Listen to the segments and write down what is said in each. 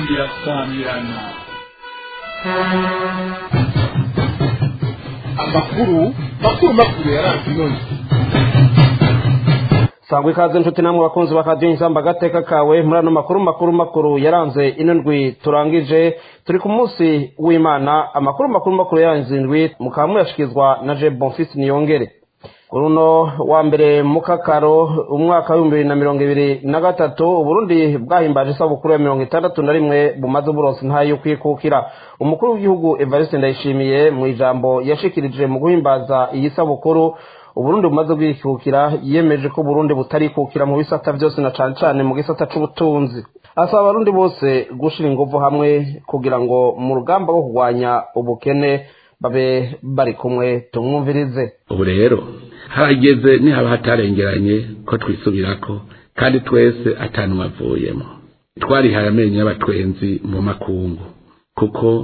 inzambi irasamirana amakuru makuru makuru yaranze inoni sangwa ikaze nshuti namwe bakunzi bakadiyo insamba agateka kawe muri ano makuru makuru makuru yaranze ino ndwi turangije turi ku munsi w'imana amakuru makuru makuru yaranze indwi mukaba muyashyikirizwa na je bonfisi niyongere kuri uno wa mbere mu kakaro umwaka w'ibihumbi bibiri na mirongo ibiri na gatatu uburundi bwahimbaje isabukuru ya mirongo itandatu na rimwe bumaze uburonsi ntayo yo kwikukira umukuru w'igihugu evariste ndayishimiye mu ijambo yashikirije mu guhimbaza iyi sabukuru uburundi bumaze bwikukira yemeje ko uburundi butarikukira mu bisata byose na cane cane mu gisata c'ubutunzi asaba abarundi bose gushira inguvu hamwe kugira ngo mu rugamba rwo kurwanya ubukene babe bari kumwe tumwumvirize ubu rero harageze nihaba hatarengeranye ko twisubirako kandi twese atanumwe avuyemo twarihaye amenyo y'abatwenzi mu makungu kuko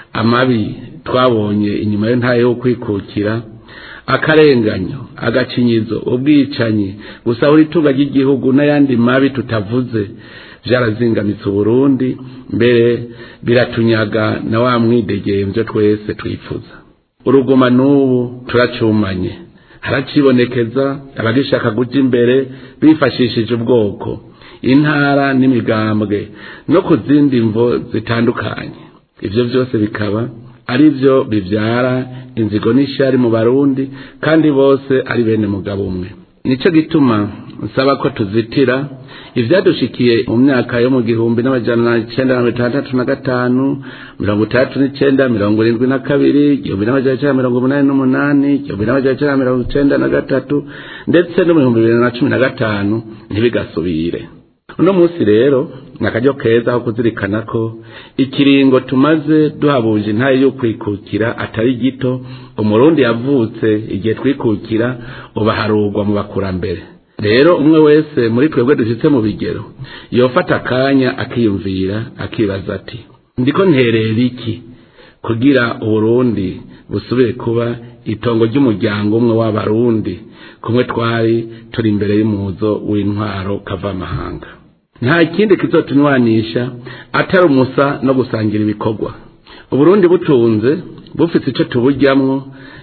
amabi twabonye inyuma yo ntayo yo kwikukira akarenganyo agacinyizo ubwicanyi gusahura itunga ry'igihugu n'ayandi mabi tutavuze byarazingamitse uburundi mbere biratunyaga na wa mwidegemvyo twese twifuza urugoma n'ubu turacumanye haracibonekeza abagishaka guja imbere bifashishije ubwoko intara n'imigambwe no ku zindi mvo zitandukanye ivyo vyose bikaba ari byo bibyara inzigo n'ishyari mu barundi kandi bose ari bene mugabo umwe nicyo gituma nsaba ko tuzitira ibyadushikiye mu myaka yo mu gihumbi n'amajana icyenda na mirongo itandatu na gatanu mirongo itandatu n'icyenda mirongo irindwi na kabiri igihumbi n'amajana icyenda mirongo umunani n'umunani igihumbi n'amajana icyenda mirongo icyenda na gatatu ndetse no mu bihumbi bibiri na cumi na gatanu ntibigasubire uno munsi rero ni akaryo keza ko kuzirikana ko ikiringo tumaze duhabuje intaye yo kwikukira atari gito umurundi yavutse igihe twikukira ubaharurwa mu bakurambere rero umwe wese muri twebwe dushyitse mu bigero yofata akanya akiyumvira akibaza ati ndiko nterera iki kugira uburundi busubire kuba itongo ry'umuryango umwe w'abarundi kumwe twari turi imbere y'umuzo w'intwaro kavamahanga nta kindi kizotunywanisha atari umusa no gusangira ibikorwa uburundi butunze bufite icyo tuburyamwo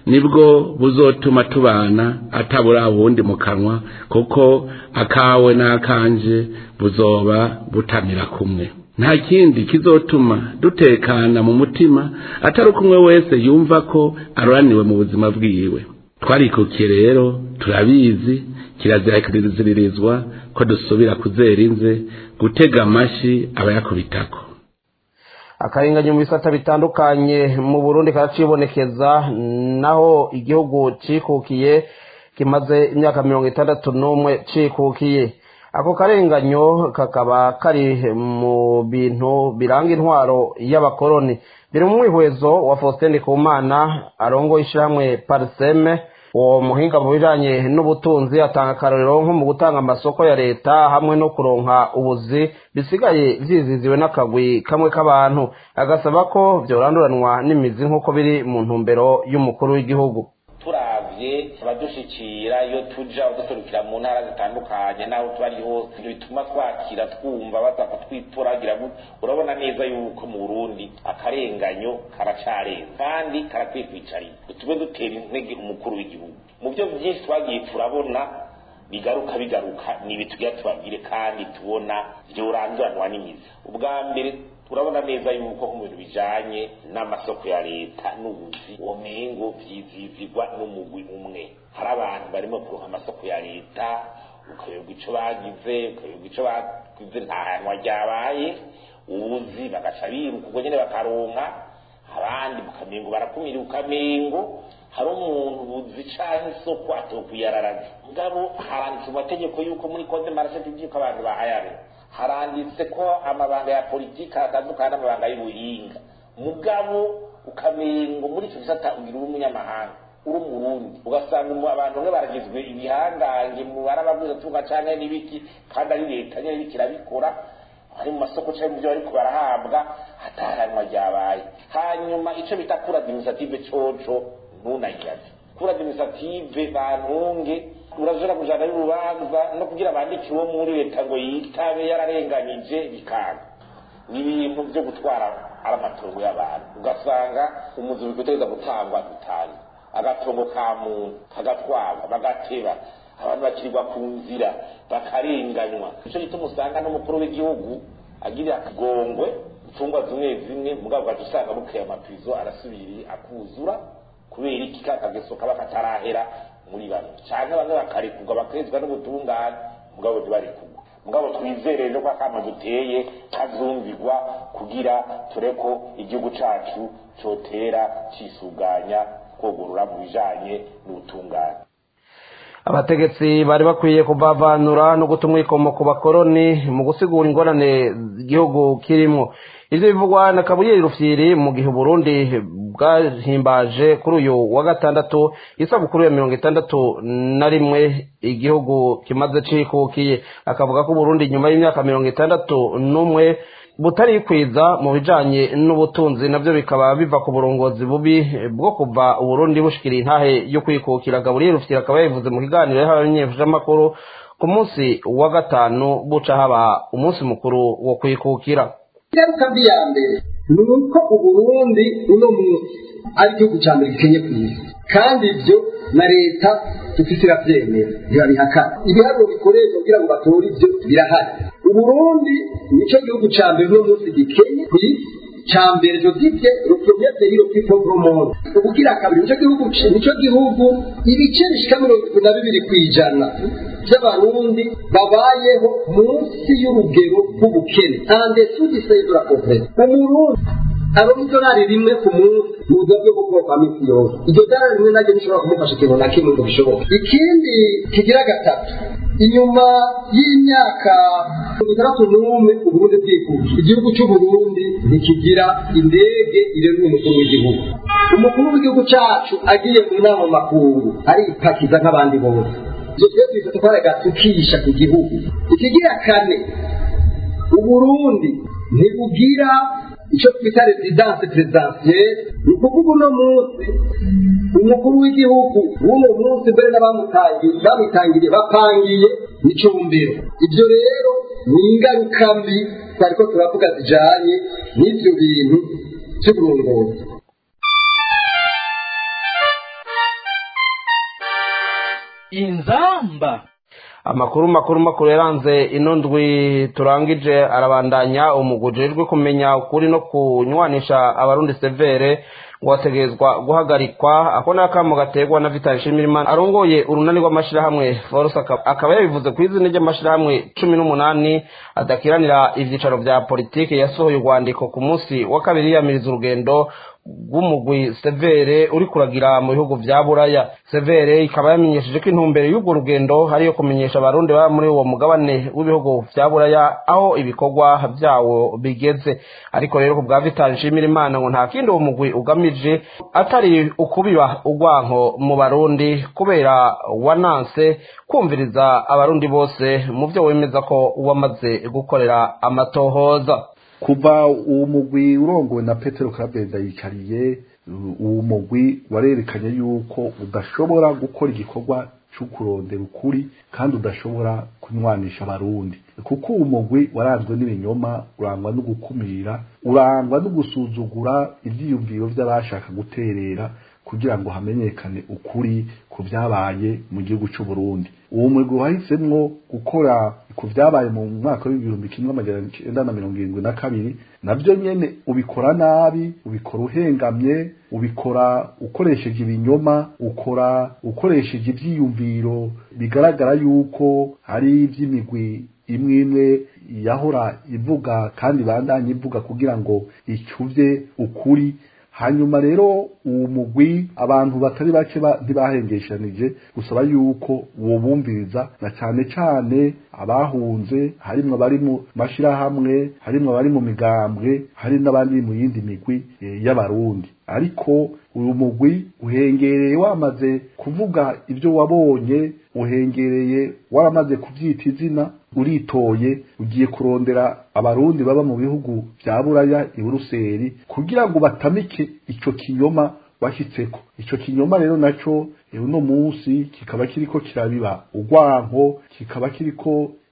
nibwo buzotuma tubana atabura ubundi mu kanwa kuko akawe n'akanje buzoba butamira kumwe nta kindi kizotuma dutekana mu mutima atari uko umwe wese yumva ko aroraniwe mu buzima bwiwe twarikukiye rero turabizi kirazira kiziririzwa ko dusubira kuzera inze gutega amashi abayakubitako akarengane mu bisata bitandukanye mu burundi karacibonekeza naho igihugu cikukiye kimaze imyaka mirongo itandatu n'umwe cikukiye ako karenganyo kakaba kari mu bintu biranga intwaro y'abakoroni biri mu mwihwezo wa faustin kumana arongoye ishyirahamwe pariseme uwo muhinga mu bijanye n'ubutunzi atanga akarorero nko mu gutanga amasoko ya leta hamwe no kuronka ubuzi bisigaye vyiziziwe n'akagwi kamwe k'abantu agasaba ko vyoranduranwa n'imizi nk'uko biri mu ntumbero y'umukuru w'igihugu turavye abadushikira iyo tuja uduserukira mu ntara zitandukanye n'aho tuba ari hose bituma twakira twumva baza kutwituragira urabona neza yuko mu burundi akarenganyo karacarenga kandi karakwiye kwicarira tube dutera intege umukuru w'igihugu mu byo byinshi twagiye turabona bigaruka bigaruka ni ibi tugira tubabwire kandi tubona vyoranduranwa n'imizi ubwa mbere urabona neza yuko mu bintu bijanye n'amasoko ya leta n'ubuzi uwo mengo vyizizigwa n'umugwi umwe hari abantu barimo kuronka amasoko ya leta ukayoberwa ico bagize ukayoberwa ico bagize nta hanwa ryabaye ubuzi bagaca biruka ubwo nyene bakaronka abandi mukamengo barakumira ukamengo hari umuntu buzi canke isoko atokuyararaza mugabo haranditse mu mategeko yuko muri kode marashe tuvyuko abantu bahayane haranditse ko amabanga ya politiki atandukanye n'amabanga y'ubuhinga mugabo ukamengo muri icyo gisata ugira uri umunyamahanga uri umurundi ugasanga abantu bamwe baragizwe ibihangange mu barababwiza tunga cyane n'ibiki kandi ari leta nyine iriko irabikora ari mu masoko cyangwa mu byo bariko barahabwa hatahanwa ryabaye hanyuma icyo bita kura administrative coco ntunayiraze kura administrative bantunge urashobora kujana y'urubanza no kugira bandike uwo muri leta ngo yitabe yararenganyije bikanga n'ibintu byo gutwara ari amatongo y'abantu ugasanga umuzi bigutegereza gutangwa dutanga agatongo ka muntu kagatwarwa bagateba abantu bakirirwa ku nzira bakarenganywa nicyo gituma usanga n'umukuru w'igihugu agira akagongwe imfungwa zimwe zimwe mugabo ugaca usanga bukeye amapizo arasubiriye akuzura kubera iki ka kageso kaba katarahera muri bano canke bamwe bakarekurwa bakezwa n'ubutungane mugabo ntibarekurwa mugabo twizere rero ko akama duteye kazumvirwa kugira tureko igihugu cacu cotera cisuganya kogorora mu bijanye n'ubutungane abategetsi bari bakwiye kuvavanura no guta umwikomo ku bakoroni mu gusigura ingorane igihugu kirimo ivyo bivugwa na kabuyeri rufyiri mu gihe uburundi bwahimbaje kuri uyu wa gatandatu isabukuru ya mirongo itandatu na rimwe igihugu kimaze cikukiye akavuga ko uburundi nyuma y'imyaka mirongo itandatu n'umwe butarikwiza mu bijanye n'ubutunzi navyo bikaba biva ku burongozi bubi bwo kuva uburundi bushikira intahe yo kwikukira gaburiyeri rufyiri akaba yabivuze mu kiganiro yahawe abanyeshamakuru ku munsi wa gatanu buca haba umunsi mukuru wo kwikukira ingaruka mbi ya mbere ni uko uburundi uno munsi ari igihugu cya mbere gikenye ku isi kandi ibyo na leta dufite irabyemera ntibabihakana ibiharuro bikoreshwa kugira ngo batore ibyo birahari uburundi nicyo gihugu cya mbere uno munsi gikenye ku isi cya mbere josiphe rupromete hiro pipo promote ubugira kabiri nicyo gihugu nicyo gihugu ibice bishika mirongo itatu na bibiri ku ijana by'abarundi babayeho munsi y'urugero rw'ubukene ande sugisayidura komplete umurundi aronka idolari rimwe ku munsi mu buryo bwo gukora kwa minsi yose iryo dolari rimwe naryo rishobora kumufasha ikintu na kimwe ngo bishoboke ikindi kigira gatatu inyuma y'imyaka mirongo itandatu n'umwe uburundi bwikuje igihugu cy'uburundi ntikigira indege irenga umukuru w'igihugu umukuru w'igihugu cyacu agiye mu nama makungu aripakiza nk'abandi bose ibyo twe tubifata ko ari agatukisha ku gihugu ikigira kane uburundi ntibugira icyo twita rezidanse perezidansiyeri ni ukuvuga uno munsi umukuru w'igihugu w'uno munsi mbere n'abamutangiriye bapangiye n'icyumviro ibyo rero ni ingaruka mbi twari ko turavuga zijyanye n'ibyo bintu by'uburongozi inzamba amakuru makuru makuru yaranze ino ndwi turangije arabandanya umugujejwe kumenya ukuri no kunywanisha abarundi severe ngo hategerezwa guhagarikwa ako ni akamo gaterwa na vitali nshimirimana arongoye urunani rw'amashyirahamwe force akaba yabivuze ku izina ry'amashyirahamwe cumi n'umunani adakiranira ibyicaro bya politiki yasohoye urwandiko ku munsi wa kabiri yiyamiriza urugendo rw'umugwi severe uri kuragira mu bihugu bya buraya severe ikaba yamenyesheje ko intumbero y'urwo rugendo ari iyo kumenyesha abarundi baba muri uwo mugabane w'ibihugu bya buraya aho ibikorwa byawo bigeze ariko rero ku bwa vitali nshimira imana ngo nta kindi uwo mugwi ugamije atari ukubiba urwanko mu barundi kubera wananse kumviriza abarundi bose mu byo wemeza ko wamaze gukorera amatohoza kuva uwo mugwi urongowe na petero karabenda yicariye uwo mugwi warerekanye yuko udashobora gukora igikorwa cyo kurondera ukuri kandi udashobora kunywanisha abarundi kuko uwo mugwi waranzwe n'ibinyoma urangwa no gukumira urangwa no gusuzugura ibyiyumviro by'abashaka guterera kugira ngo hamenyekane ukuri ku byabaye mu gihugu cy'u Burundi uwo mugwi wahisemwo gukora ku byabaye mu mwaka w'ibihumbi kimwe amajana icyenda na mirongo irindwi na kabiri nabyo nyene ubikora nabi ubikora uhengamye ubikora ukoresheje ibinyoma ukora ukoresheje ivyiyumviro bigaragara yuko hari ivy'imigwi imwe imwe yahora ivuga kandi bandanye ivuga kugira ngo icuvye ukuri hanyuma rero uwo mugwi abantu batari bake ntibahengeshanije gusaba yuko uwo bumviriza na cyane cyane abahunze harimwo abari mu mashirahamwe harimwo abari mu migambwe hari n'abandi mu yindi migwi y'abarundi ariko uyu mugwi uhengereye wamaze kuvuga ibyo wabonye uhengereye waramaze kubyita izina uritoye ugiye kurondera abarundi baba mu bihugu bya buraya i buruseli kugira ngo batamike icyo kinyoma washyitseko icyo kinyoma rero nacyo uno munsi kikaba kiriko kirabiba urwanko kikaba kiriko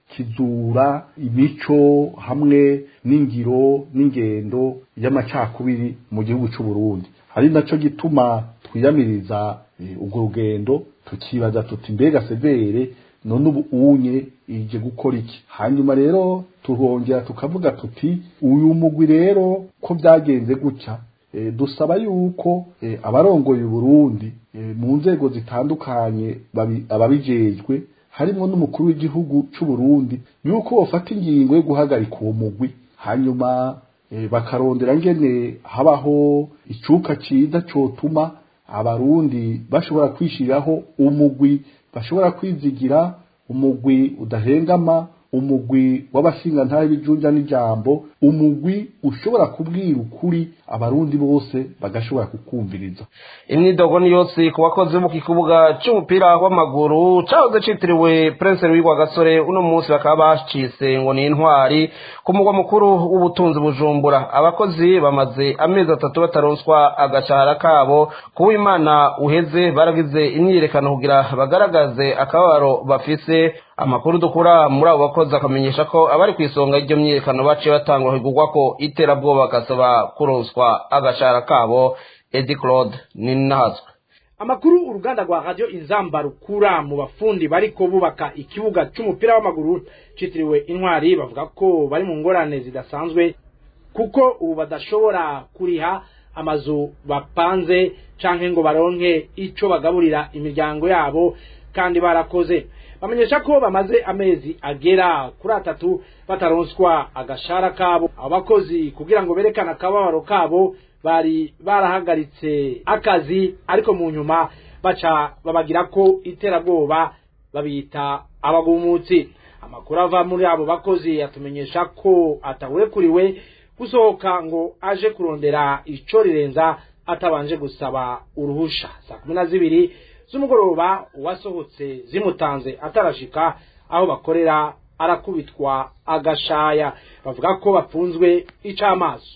kizura imico hamwe n'ingiro n'ingendo y'amacakubiri mu gihugu cy'u Burundi ari naco gituma twiyamiriza ubwo rugendo tukibaza tuti mbega severe none ubu unye ije gukora iki hanyuma rero turongera tukavuga tuti uyu mugwi rero ko byagenze gutya e, dusaba yuko e, abarongoye Burundi e, mu nzego zitandukanye ababijejwe harimo n'umukuru w'igihugu cy'u Burundi yuko bafata ingingo yo guhagarika uwo mugwi hanyuma e, bakarondera ngene habaho icuka ciza cotuma abarundi bashobora kwishiriraho umugwi bashobora kwizigira umugwi udahengama umugwi w'abashinga ntahe bijunja n'ijambo umugwi ushobora kubwira ukuri abarundi bose bagashobora kukumviriza imyidogo ni yose ku bakozi bo ku kibuga cy'umupira w'amaguru cyahoze cyitiriwe prince wigwa gasore uno munsi bakaba bacitse ngo ni intwari ku mugwa mukuru w'ubutunzi bujumbura abakozi bamaze amezi atatu bataronswa agashahara kabo kuba imana uheze baragize imyiyerekano kugira bagaragaze akababaro bafise amakuru dukura muri abo bakozi akamenyesha ko abari ku isonga y'iryo myiyerekano baciye batangwa higurwa ko iterabwoba bagasaba kuronswa agashahara kabo edi claude ni nahazwe amakuru uruganda rwa radio inzamba rukura mu bafundi bariko bubaka ikibuga c'umupira w'amaguru citiriwe intwari bavuga ko bari mu ngorane zidasanzwe kuko ubu badashobora kuriha amazu bapanze canke ngo baronke ico bagaburira imiryango yabo kandi barakoze bamenyesha ko bamaze amezi agera kuri atatu bataronswa agashara kabo abakozi kugira ngo berekane akababaro kabo bari barahagaritse akazi ariko mu nyuma baca babagira ko iterabwoba babita abagumutsi amakuru ava muri abo bakozi atumenyesha ko atawurekuriwe gusohoka ngo aje kurondera ico rirenza atabanje gusaba uruhusha saa kumi na zibiri z'umugoroba uwasohotse zimutanze atarashika aho bakorera arakubitwa agashaya bavuga ko bafunzwe icamaso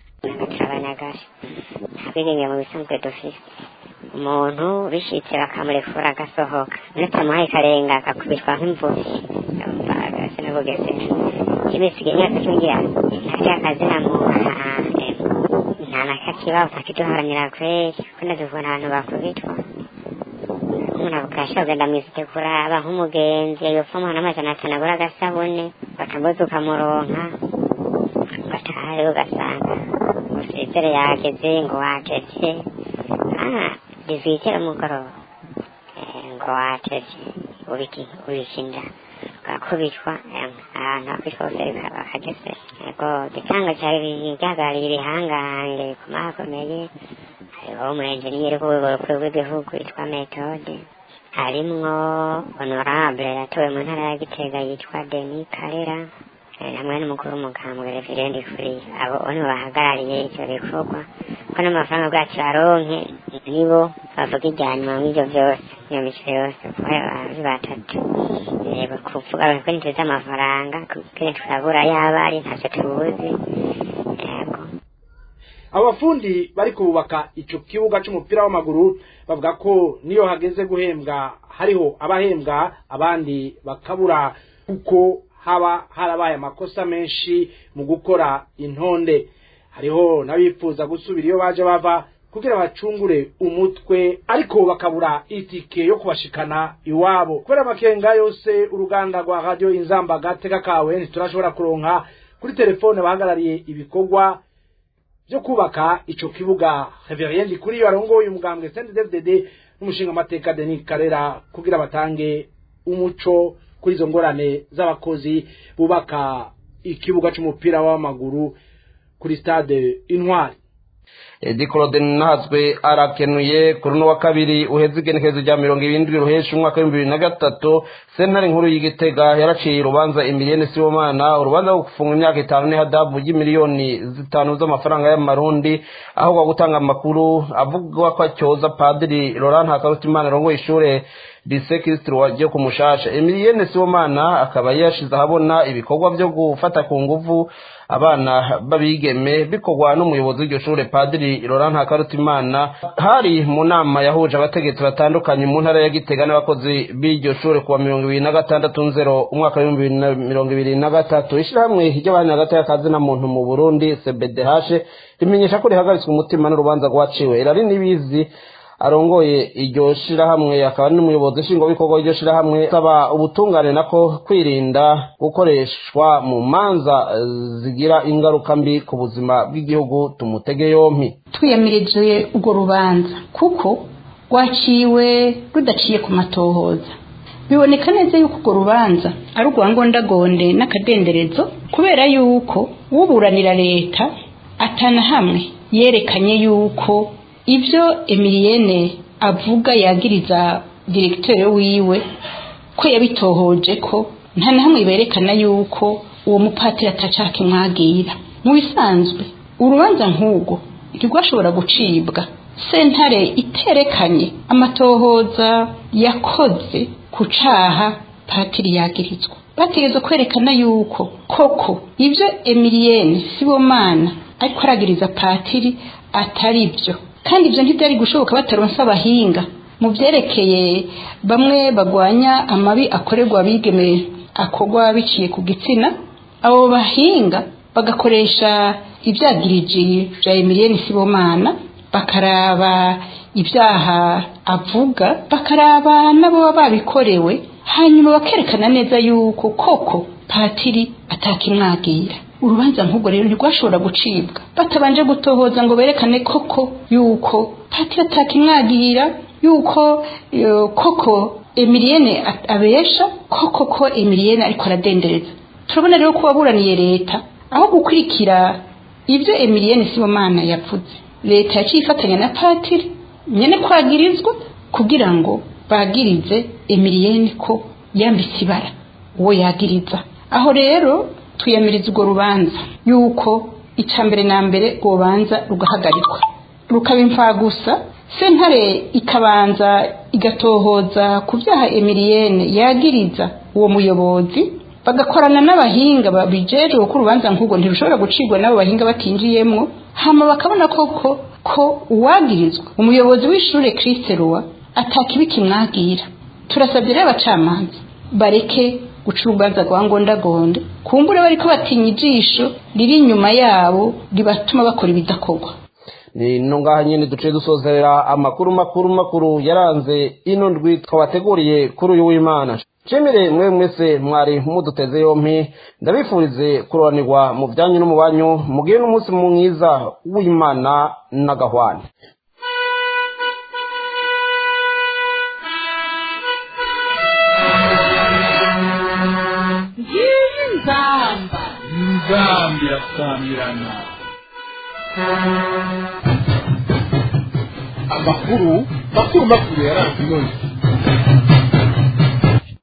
abanyagasha twirinde mu bisanzwe dufise umuntu bishitse bakamurekura agasohoka natamuhaye karenga akakubitwa nk'imvuzi sinabugeze imisiga imyaka cyungira nta akazi nta muntu nta na kakibaho ntakiduharanira kweri ko ndazivuna abantu bakubitwa umuntu akasha kugenda mw'isite kuraba nk'umugenzi yopfa umuhana amajana atanu agura agasabune batambuza ukamuronka ugataha rero ugasanga usezere yageze ngo wageze dizitira umugoroba ngo wageze ubikinda ugakubitwa ahantu hakubitwa hose bakageze yego igitanga cyari gihagarariye ibihangange ku mahakomeye hariho umurenjeniyeri ku rwego rukuru rw'igihugu yitwa metode harimwo honorable yatowe mu ntara ya gitega yitwa deni karera hamwe n'umukuru w'umugambwe reverende kuri abo nibo bahagarariye icyo gikorwa ko n'amafaranga bwacu baronke nibo bavuga ijya nyuma mw'ibyo byose iyo mico yose kuko ari batatu yego kuvuga ko niteze amafaranga kuko turabura yaba ari ntacyo tubuzi yego abafundi bari kubaka ico kibuga c'umupira w'amaguru bavuga ko niyo hageze guhembwa hariho abahembwa abandi bakabura kuko haba harabaye amakosa menshi mu gukora intonde hariho n'abifuza gusubira iyo baje bava kugira bacungure umutwe ariko bakabura itike yo kubashikana iwabo kubera amakenga yose uruganda rwa radio inzamba gateka kawe ntiturashobora kuronka kuri telefone bahagarariye ibikorwa byo kubaka ico kibuga Reverend kuri yarongoye umugambwe CNDD-FDD n'umushinga amateka Denis Karera kugira batange umuco kuri izo ngorane z'abakozi bubaka ikibuga c'umupira w'amaguru kuri stade Intwari edi claude nazwe arakenuye kuri uno wa kabiri uheze igenekerezo rya mirongo irindwi ruhesha umwaka w'ibihumbi bibiri na gatatu sentare nkuru y'igitega yaraciye urubanza imiriyeni sibomana urubanza rwo gufunga imyaka itanu n'ihadabu y'imiliyoni zitanu z'amafaranga y'amarundi aho kwa gutanga amakuru avuga ko acyoza padiri laurent hakarutimana arongoye ishure lise kirisitiri ryo ku mushasha emiliyene sibomana akaba yashize ahabona ibikorwa byo gufata ku nguvu abana b'abigeme bikorwa n'umuyobozi w'iryo shure padiri burundi laurent hakarutimana hari mu nama yahuje abategetsi batandukanye mu ntara ya gitega n'abakozi b'iryo shure kuwa mirongo ibiri na gatandatu nzero umwaka w'ibihumbi bibiri na mirongo ibiri na gatatu ishyirahamwe ry'abana hagati y'akazi na muntu mu burundi cbdh rimenyesha ko rihagaritswe umutima n'urubanza rwaciwe irari n'ibizi arongoye iryo shirahamwe akaba n'umuyobozi nshingwabikorwa w'iryo shirahamwe asaba ubutungane nako kwirinda gukoreshwa mu manza zigira ingaruka mbi ku buzima bw'igihugu tumutege yompi twiyamirije urwo rubanza kuko rwaciwe rudaciye ku matohoza biboneka neza yuko urwo rubanza ari urwa ngondagonde n'akadenderezo kubera yuko uburanira leta atana hamwe yerekanye yuko ibyo emiliyene avuga yagiriza diregiteri wiwe ko yabitohoje ko nta na hamwe berekana yuko uwo mupatiri atacaka imwagira mu bisanzwe urubanza nk'urwo ntirwashobora gucibwa sentare iterekanye amatohoza yakoze ku caha patiri yagirizwa bategereza kwerekana yuko koko ibyo emiliyene sibomana ariko aragiriza patiri atari byo kandi ibyo ntibyari gushoboka bataronse abahinga mu byerekeye bamwe bagwanya amabi akorerwa abigeme akorwa biciye ku gitsina abo bahinga bagakoresha ibyagiriji bya emiliyeni sibomana bakaraba ibyaha avuga bakaraba n'ababa babikorewe hanyuma bakerekana neza yuko koko patiri atakimwagira urubanza nk'ubwo rero ntirwashobora gucibwa batabanje gutohoza ngo berekane koko yuko patiri atakimwagira yuko koko emiliyene abesha koko ko emiliyene ariko aradendereza turabona rero ko waburaniye leta aho gukurikira ibyo emiliyene sibomana yavuze leta yaciye ifatanya na patiri nyine kwagirizwa kugira ngo bagirize emiliyene ko yambitse ibara uwo yagiriza aho rero twiyamiriza urwo rubanza yuko icya mbere na mbere rubanza rugahagarikwa rukaba imfagusa sentare ikabanza igatohoza ku byaha emiliyene yagiriza uwo muyobozi bagakorana n'abahinga babijejwe ko urubanza nk'ubwo ntirushobora gucibwa n'abo bahinga batinjiyemwo hama bakabona koko ko uwagirizwa umuyobozi w'ishure Christ Roa atakibi kimwagira turasabye rero abacamanza bareke guca urubanza rwa ngondagonde kumbure bariko batinya ijisho riri inyuma yabo ribatuma bakora ibidakorwa ni no ngaha nyine duce dusozerera amakuru makuru makuru yaranze ino ndwi twabateguriye kuri uyu w'imana nshimire mwe mwese mwari muduteze yompi ndabifurize kurobanirwa mu byanyu no mu banyu mugire n'umunsi mwiza w'imana n'agahwane nzamba nzamba irasamirana amakuru makuru makuru yaranze ino ndwi